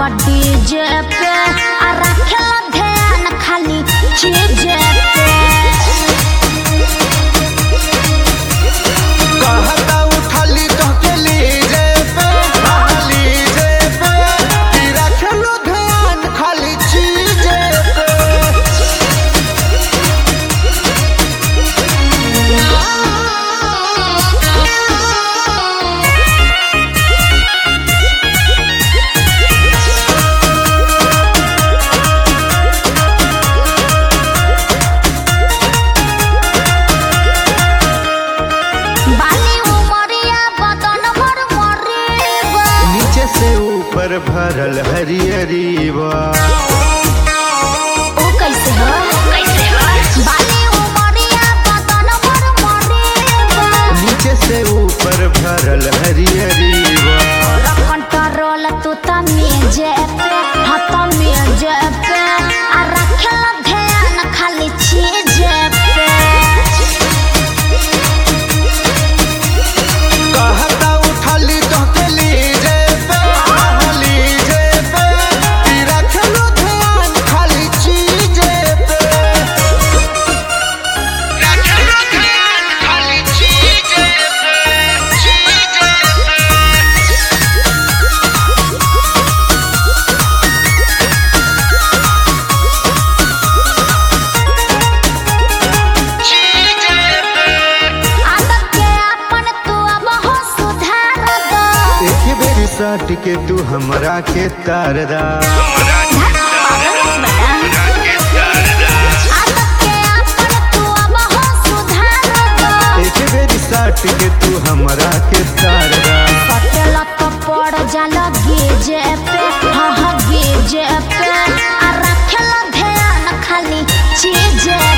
DJ पे आ रखेला ध्यान खाली चीज पे कहता उठाली कहके लीजे पे हाँ, लीजे पे कि रखलो ध्यान खाली चीजे पे बाली उमरिया बदन भर मरीबा नीचे से ऊपर भरल हरियरी बा ओ कैसे हो कैसे हो बाली उमरिया बदन भर मरीबा नीचे से ऊपर भरल हरियरी बा कंट्रोल तू तमीजे पे हाँ तमीजे पे आ रखेला ध्यान खाली चीज पे कहता उठाली कहके लीजे पे हाँ, लीजे पे कि रखलो ध्यान खाली चीजे पे रखलो ध्यान खाली चीजे पे चीजे आदत के अपन तू अब हो सुधार दो एक बेरी साट के तू हमरा के तारदा आदत के अपन तू अब हो सुधार दो एक बेरी साट के तू हमरा के तारदा पटेला तो पड़ जाला गेजे पे हाँ हाँ गेजे पे आ रखेला ध्यान खाली चीजे